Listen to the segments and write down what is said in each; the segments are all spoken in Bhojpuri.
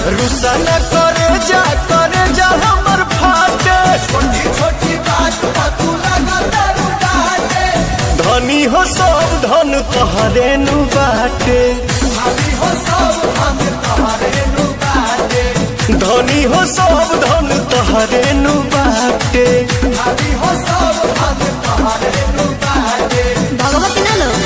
रुसा न करे जा करे जा हमर फाटे छोटी छोटी बात पर तू लगा दारू डाटे धनी हो सब धन तोहरे नु बाटे भाभी हो सब हम तुम्हारे नु बाटे धनी हो सब धन तोहरे नु बाटे भाभी हो सब हम तुम्हारे नु बाटे भगवती ना लो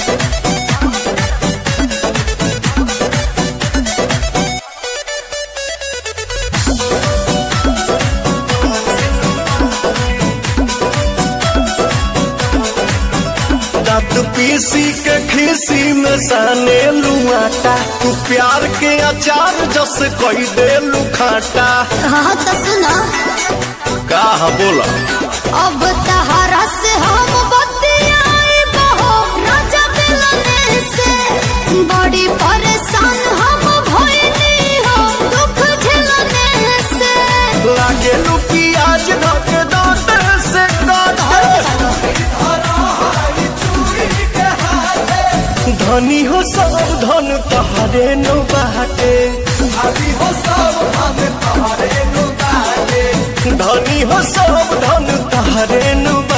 दांत पीसी के खीसी में साने लुआटा तू प्यार के अचार जस कोई दे लुखाटा हाँ तो सुनो का बोला अब तहरा से हम बतियाई बहो राजा मिलने से बड़ी परेशान हम भइनी हो दुख झेलने से लागे लू प्याज धक दांत से काटे चूड़ी के हाथे धनी हो सब धन तोहरे नु बाटे भाभी हो सब हम तुम्हारे नु बाटे धनी हो सब धन तोहरे नु